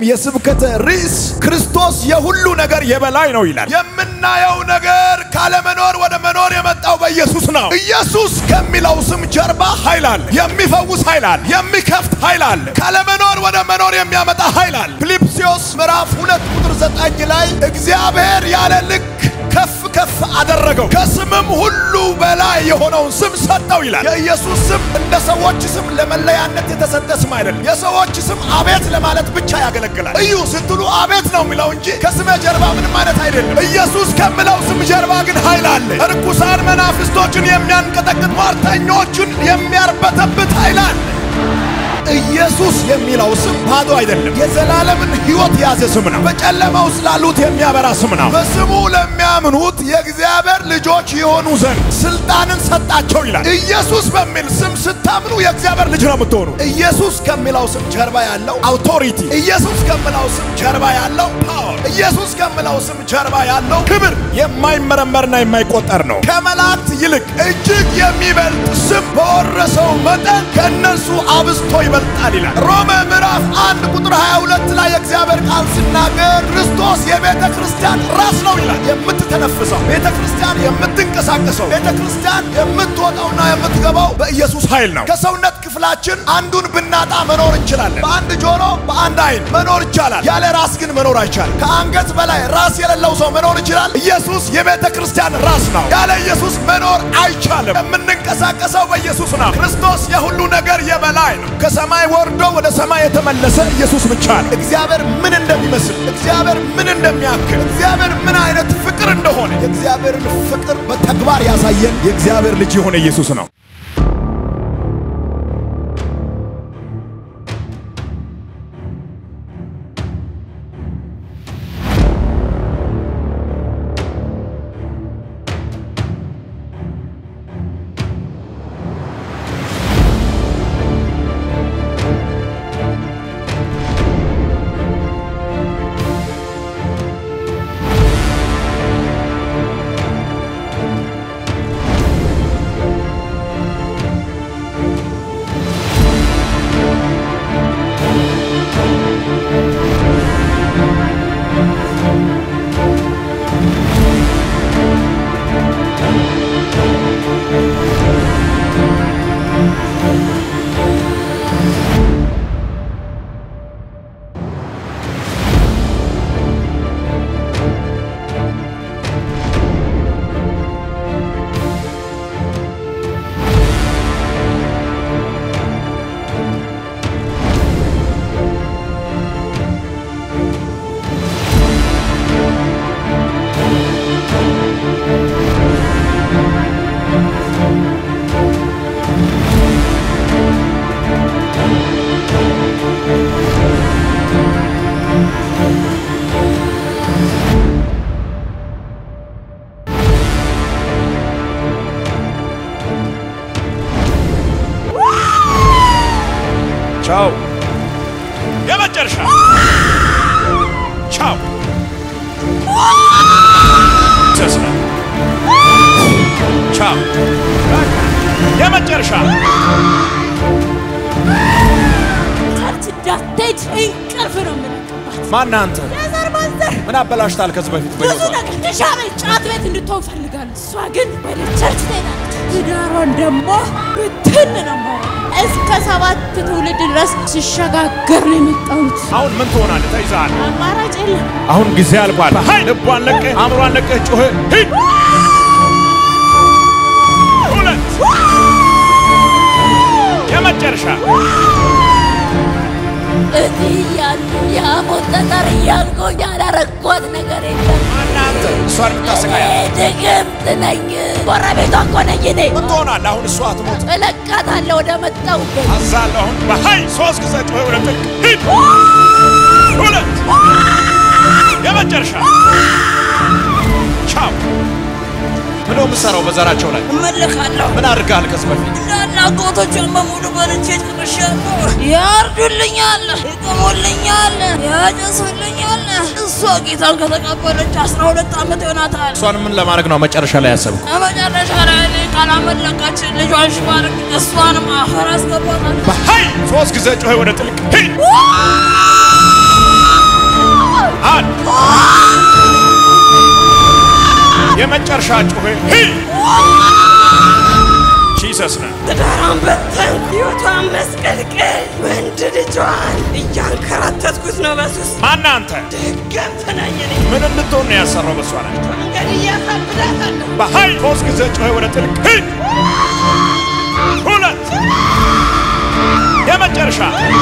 የስብከተ ርዕስ ክርስቶስ የሁሉ ነገር የበላይ ነው ይላል። የምናየው ነገር ካለመኖር ወደ መኖር የመጣው በኢየሱስ ነው። ኢየሱስ ከሚለው ስም ጀርባ ኃይል አለ። የሚፈውስ ኃይል አለ። የሚከፍት ኃይል አለ። ካለመኖር ወደ መኖር የሚያመጣ ኃይል አለ። ፊልጵስዩስ ምዕራፍ ሁለት ቁጥር ዘጠኝ ላይ እግዚአብሔር ያለ ልክ ከፍ ከፍ አደረገው ከስምም ሁሉ በላይ የሆነውን ስም ሰጠው ይላል። የኢየሱስ ስም እንደ ሰዎች ስም ለመለያነት የተሰጠ ስም አይደለም። የሰዎች ስም አቤት ለማለት ብቻ ያገለግላል። እዩ ስትሉ አቤት ነው የሚለው እንጂ ከስመ ጀርባ ምንም አይነት አይደለም። ኢየሱስ ከምለው ስም ጀርባ ግን ኃይል አለ። እርኩሳን መናፍስቶችን የሚያንቀጠቅጥ ሟርተኞችን የሚያርበተብት ኃይል አለ። ኢየሱስ የሚለው ስም ባዶ አይደለም። የዘላለምን ሕይወት የያዘ ስም ነው። በጨለማ ውስጥ ላሉት የሚያበራ ስም ነው። በስሙ ለሚያምኑት የእግዚአብሔር ልጆች የሆኑ ዘንድ ስልጣንን ሰጣቸው ይላል። ኢየሱስ በሚል ስም ስታምኑ የእግዚአብሔር ልጅ ነው የምትሆኑ። ኢየሱስ ከሚለው ስም ጀርባ ያለው አውቶሪቲ፣ ኢየሱስ ከሚለው ስም ጀርባ ያለው ፓወር፣ ኢየሱስ ከሚለው ስም ጀርባ ያለው ክብር የማይመረመርና የማይቆጠር ነው። ከመላእክት ይልቅ እጅግ የሚበልጥ ስም በወረሰው መጠን ከእነርሱ አብዝቶ ይበልጣል ይላል። ሮሜ ምዕራፍ አንድ ቁጥር 22 ላይ የእግዚአብሔር ቃል ሲናገር ክርስቶስ የቤተ ክርስቲያን ራስ ነው ይላል። የምትተነፍሰው ቤተ ክርስቲያን የምትንቀሳቀሰው ቤተ ክርስቲያን የምትወጣውና የምትገባው በኢየሱስ ኃይል ነው። ከሰውነት ክፍላችን አንዱን ብናጣ መኖር እንችላለን። በአንድ ጆሮ፣ በአንድ አይን መኖር ይቻላል። ያለ ራስ ግን መኖር አይቻልም። ከአንገት በላይ ራስ የሌለው ሰው መኖር ይችላል። ኢየሱስ የቤተ ክርስቲያን ራስ ነው። ያለ ኢየሱስ መኖር አይቻልም። የምንንቀሳቀሰው በኢየሱስ ነው። ክርስቶስ የሁሉ ነገር የበላይ ነው። ከሰማይ ወርዶ ወደ ሰማይ የተመለሰ ኢየሱስ ብቻ ነው። እግዚአብሔር ምን እንደሚመስል፣ እግዚአብሔር ምን እንደሚያክል፣ እግዚአብሔር ምን አይነት ፍቅር እንደሆነ የእግዚአብሔርን ፍቅር በተግባር ያሳየን የእግዚአብሔር ልጅ የሆነ ኢየሱስ ነው። ቻው የመጨረሻ ቻው ተስፋ ቻው የመጨረሻ ቸርች እንዳትሄድ እንቅልፍ ነው የምነቅባት። ማን አንተ የዘር ማንዘር ምን አበላሽታል ከዚህ በፊት ብዙ በሕይወቷ? ነገር ድሻ ቤት ጫት ቤት እንድትሆን ፈልጋለሁ። እሷ ግን ወደ ቸርች ትሄዳለች። ትዳሯን ደግሞ ብትን ነው የማደርገው። እስከ ሰባት ትውልድ ድረስ ሲሸጋገር ነው የመጣሁት። አሁን ምን ትሆናለህ ተይዘሃል አማራጭ የለም። አሁን ጊዜ አልቋል ሀይ ልቧን ለቀህ አእምሯን ለቀህ ጮኸ ሂድ ሁለት የመጨረሻ እዚህ እያሉ የሐሞት ጠጠር እያልኩኝ ያላረኳት ነገር የለም። እናንተ እሷን የምታሰቃያት እኔ ድግምት ነኝ። ጎረቤቷ እኮ ነኝ እኔ። ምን ትሆናለህ አሁን እሷ አትሞት እለቃታለሁ ወደ መጣሁበት። አዛለሁ አሁን በሀይ ሶስት ጊዜ ጮኸ ወደ ጥልቅ ሂድ ሁለት የመጨረሻ ቻው ምን ነው የምትሰራው በዘራቸው ላይ እመልካለሁ ምን አድርገሃል ከዚህ በፊት እንዳለ አጎቶቿን በሙሉ በልቼ ጨርሻለሁ። ያርዱልኛል፣ ይቅሙልኛል፣ ያጨሱልኛል። እሷ ጌታን ከተቀበለች አስራ ሁለት ዓመት ይሆናታል። እሷን ምን ለማድረግ ነው መጨረሻ ላይ ያሰብኩ ከመጨረሻ ላይ እኔ ካላመለከች ልጇን ሽባርክ እሷንም አፈር አስገባታል። በሀይ ሶስት ጊዜ ጮኸ ወደ ጥልቅ ሂድ ጮኸ ሂድ ጂሰስ ነው። ትዳሯን በተን ሕይወቷን መስቀልቅል ወንድ ልጇን እያንከራተትኩት ነው በሱስ ማን አንተ? ድገምት ነኝ እኔ ምን እንድትሆን ነው ያሰራው? በሷ ላይ መንገድ እያሳብዳታለሁ በኃይል ሶስት ጊዜ ጮኸ ወደ ጥልቅ ሂድ። ሁለት የመጨረሻ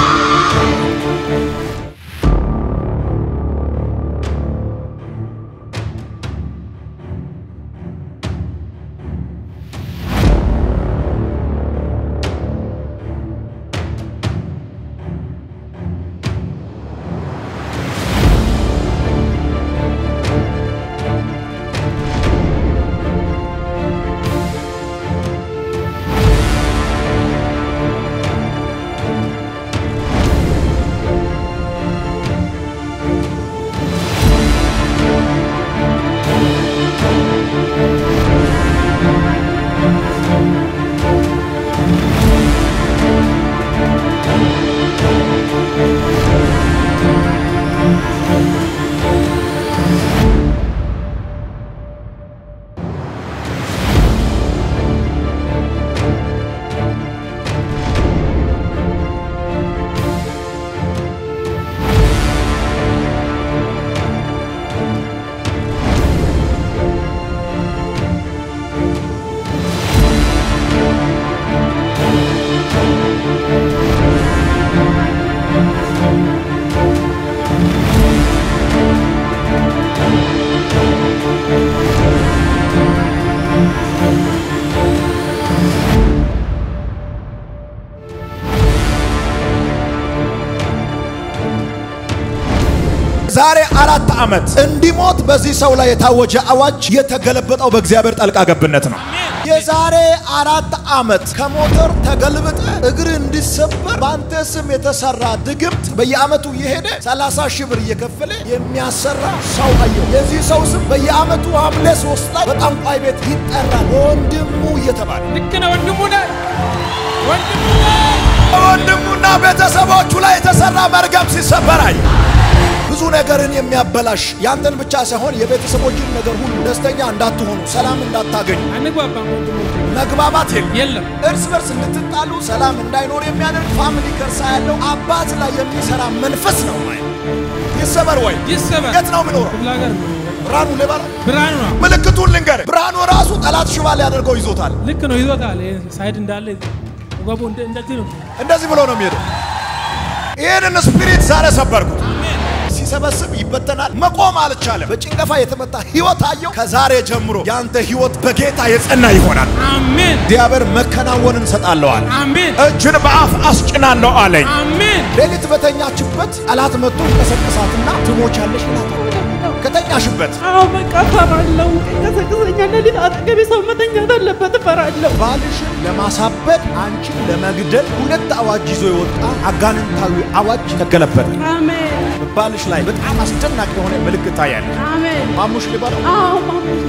ዛሬ አራት ዓመት እንዲሞት በዚህ ሰው ላይ የታወጀ አዋጅ የተገለበጠው በእግዚአብሔር ጣልቃ ገብነት ነው። የዛሬ አራት ዓመት ከሞተር ተገልብጠ እግር እንዲሰበር በአንተ ስም የተሰራ ድግምት በየዓመቱ እየሄደ 30 ሺህ ብር እየከፈለ የሚያሰራ ሰው አየው። የዚህ ሰው ስም በየዓመቱ ሐምሌ ሶስት ላይ በጠንቋይ ቤት ይጠራል። ወንድሙ እየተባለ ልክ ነው ወንድሙ ነህ ወንድሙ ነህ። ወንድሙና ቤተሰቦቹ ላይ የተሰራ መርገም ሲሰበር አየ። ብዙ ነገርን የሚያበላሽ ያንተን ብቻ ሳይሆን የቤተሰቦችን ነገር ሁሉ ደስተኛ እንዳትሆኑ፣ ሰላም እንዳታገኙ፣ አንግባባም ወንድሞቼ መግባባት የለም። የለም እርስ በርስ እንድትጣሉ ሰላም እንዳይኖር የሚያደርግ ፋሚሊ ከርሳ ያለው አባት ላይ የሚሰራ መንፈስ ነው። ማየ ይሰበር ወይ ይሰበር የት ነው የምኖረው? ክፍለ ሀገር ነው ብርሃኑ ሌባራ ብርሃኑ ነው ምልክቱን ልንገር። ብርሃኑ ራሱ ጠላት ሽባ ሊያደርገው ይዞታል። ልክ ነው ይዞታል ይሄ ሳይድ እንዳለ ወገቡ እንደ- እንደዚህ ነው እንደዚህ ብሎ ነው የሚሄደው። ይህንን ስፒሪት ዛሬ ሰበርኩት። ሲሰበስብ ይበተናል። መቆም አልቻለም። በጭንገፋ የተመታ ህይወት አየው። ከዛሬ ጀምሮ ያንተ ህይወት በጌታ የጸና ይሆናል። አሜን እግዚአብሔር መከናወንን ሰጣለዋል። አሜን እጅን በአፍ አስጭናለሁ አለኝ። አሜን ሌሊት በተኛችበት ጠላት መጥቶ ይቀሰቅሳትና ትሞቻለሽ ይላታል። ከተኛሽበት አዎ በቃ እፈራለሁ። ቀሰቅሰኛል። ሌሊት አጠገቤ ሰው መተኛት አለበት፣ እፈራለሁ። ባልሽን ለማሳበድ አንቺን ለመግደል ሁለት አዋጅ ይዞ የወጣ አጋንንታዊ አዋጅ ተገለበጠ። አሜን ባልሽ ላይ በጣም አስደናቂ የሆነ ምልክት ታያለ። አሜን። ማሙሽ ሊባለው አዎ ማሙሽ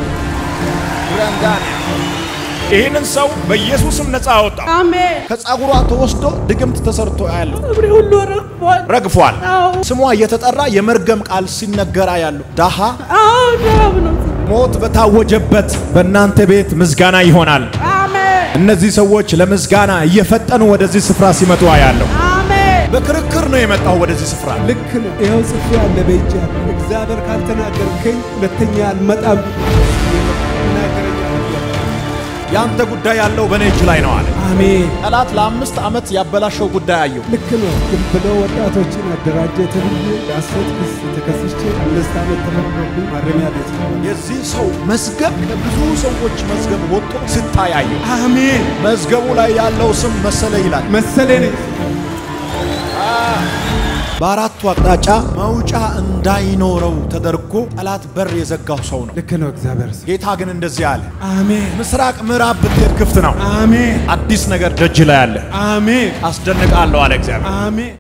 ብረንዳን ይህንን ሰው በኢየሱስም ነፃ አወጣ። አሜን። ከጸጉሯ ተወስዶ ድግምት ተሰርቶ ያለው እግሬ ሁሉ ረግፏል። ረግፏል። አዎ ስሟ እየተጠራ የመርገም ቃል ሲነገራ ያሉ ዳሃ አዎ ዳብ ነው። ሞት በታወጀበት በእናንተ ቤት ምስጋና ይሆናል። አሜን እነዚህ ሰዎች ለምስጋና እየፈጠኑ ወደዚህ ስፍራ ሲመጡ አያለሁ። አሜን። በክርክር ነው የመጣው ወደዚህ ስፍራ። ልክ ነው። ይኸው ጽፌ ያለ በእጅ ያለ እግዚአብሔር ካልተናገርከኝ ሁለተኛ አልመጣም ይናገረኛል። ያንተ ጉዳይ ያለው በእኔ እጅ ላይ ነው አለ። አሜን። ጠላት ለአምስት ዓመት ያበላሸው ጉዳይ አየሁ። ልክ ነው። ዝም ብለው ወጣቶችን አደራጀ ተብዬ በሐሰት ክስ ተከስቼ አምስት ዓመት ተፈርዶብኝ ማረሚያ ቤት ነው። የዚህ ሰው መዝገብ ከብዙ ሰዎች መዝገብ ወጥቶ ስታያየው አሜን መዝገቡ ላይ ያለው ስም መሰለ ይላል። መሰለኝ በአራቱ አቅጣጫ መውጫ እንዳይኖረው ተደርጎ ጠላት በር የዘጋው ሰው ነው። ልክ ነው። እግዚአብሔር ሰው ጌታ ግን እንደዚህ አለ፣ አሜን ምስራቅ ምዕራብ ብትሄድ ክፍት ነው። አሜን አዲስ ነገር ደጅ ላይ አለ። አሜን አስደንቃለሁ አለ እግዚአብሔር። አሜን